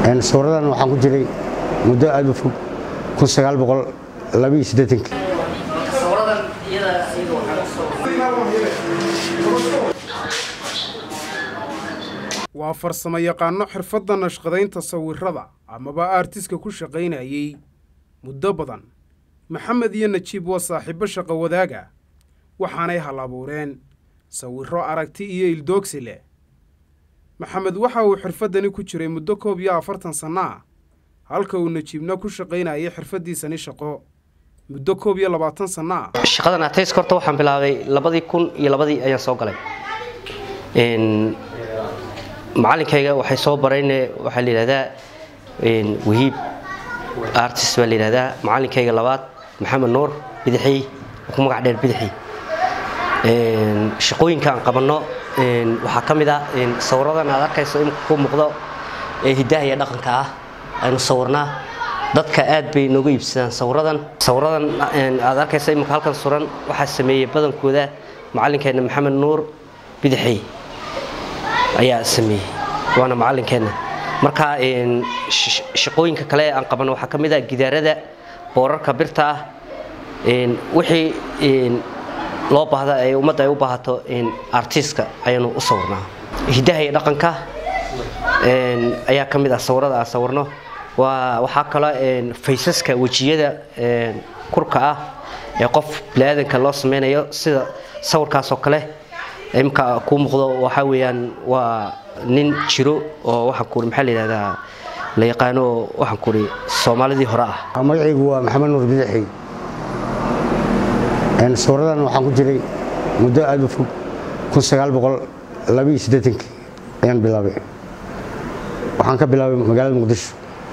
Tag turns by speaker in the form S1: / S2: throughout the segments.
S1: sawiradan waxaan ku jiray muddo aad u fog kun sagaal boqol labaiyo siddeetankii
S2: waa farsamo yaqaano xirfadda nashqadaynta sawirada amaba aartiska ku shaqaynayey muddo badan maxamed iyo najiib waa saaxiibbo shaqo wadaaga waxaanay hal abuureen sawirro aragti iyo ildoogsi leh maxamed waxa uu xirfaddani ku jiray muddo koob iyo afartan sanno ah halka uu najiibna ku shaqaynayay xirfaddiisani shaqo muddo koob iyo labaatan sanno ah
S3: shaqadan atayska horta waxaan bilaabay labadii kun iyo labadii ayaan soo galay macalinkayga waxay soo barayne waxaa la yidhahdaa wahiib artist baa la yidhahdaa macalinkayga labaad maxamed nuur bidixi ku magac dheer bidixi shaqooyinka aan qabanno waxaa ka mid ah sawiradan aad arkayso imika ku muuqdo ee hiddaha iyo dhaqanka ah aynu sawirnaa dadka aad bay nooga iibsadaan sawiradan sawiradan aad arkayso imika halkan suran waxaa sameeyey badankooda macalinkeena maxamed nuur bidixi ayaa sameeyey waana macalinkeenna marka shaqooyinka kale aan qabanno waxaa ka mid ah gidaarada boorarka birta ah wixii loo baahda ee ummadda ay u baahato artiska ayaanu u sawirnaa hiddaha iyo dhaqanka ayaa ka mid ah sawirada aan sawirno waa waxaa kaloo faysaska wejiyada kurka ah ee qof biniaadanka loo sameynayo sida sawirkaasoo kale imka kuu muuqdo waxaa weeyaan waa nin jiro oo waxaan kuuri maxaa la yidhahdaa la yaqaano waxaan kuuri soomaalidii hore ah
S1: magacaygu waa maxamed nuur bidixi sawiradan waxaan ku jiray muddo aad u fog kun sagaal boqol labaiyo siddeetankii ayaan bilaabay waxaan ka bilaabay magaalada muqdisho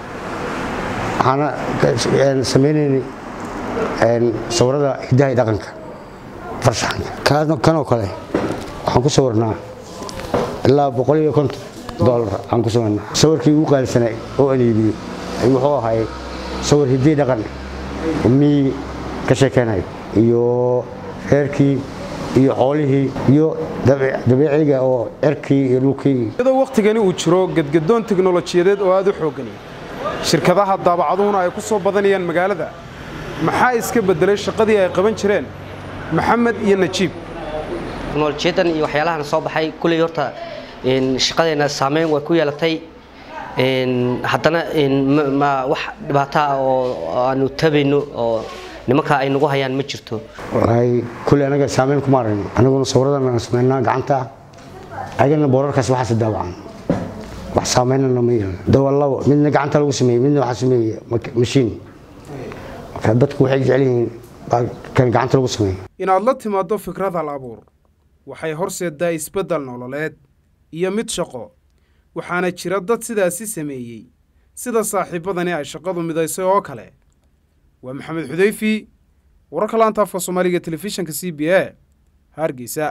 S1: waxaana sameynaynay sawirada hiddaha iyo dhaqanka farshaxanka kanoo kale waxaan ku sawirnaa ilaa boqol iyo konton dolar aan ku sawirnaa sawirkii ugu qaalisanay oo aan iibiyo wuxuu ahay sawir hiddii dhaqan mii ka sheekeynayo iyo reerkii iyo xoolihii iyo dabiiciga oo cerkii iyo dhulkii
S2: iyadoo wakhtigani uu jiro gedgadoon teknolojiyadeed oo aad u xooggani shirkadaha daabacaduhuna ay ku soo badanayaan magaalada maxaa iska beddelay shaqadii ay qaban jireen maxamed iyo najiib
S3: teknolojiyadan iyo waxyaalahan soo baxay kulley horta shaqadeena saameyn way ku yeelatay haddana ma wax dhibaato ah oo aanu tabayno oo nimanka ay nagu hayaan ma jirto
S1: walahi kulley anaga saameyn kuma aragno anaguna sawiradan aan sameynaa gacanta ayagana boorarkaas waxaas daawacan wax saameynana ma yeelno dawalabo midna gacanta lagu sameeyey midna waxaa sameeyey mashiin marka dadku waxay jecel yihiin kan gacanta lagu sameeyey
S2: inaad la timaaddo fikrad hal abuur waxay horseeddaa isbeddel nololeed iyo mid shaqo waxaana jira dad sidaasi sameeyey sida saaxiibbadani ay shaqadu midaysay oo kale waa maxamed xudayfi wararka laanta afka soomaaliga telefishinka c b a hargeysa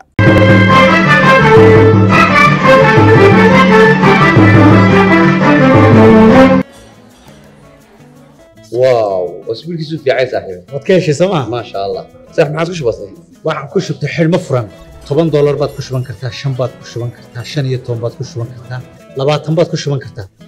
S4: واو اسبوعك في عايز صاحبي
S5: waad ka heshay sooma
S4: ما شاء الله صح ما عاد كش بسيط
S5: waxaan ku shubtay xidhmo furan toban doolar baad ku shuban kartaa shan baad ku shuban kartaa shan iyo toban baad ku shuban kartaa labaatan baad ku shuban kartaa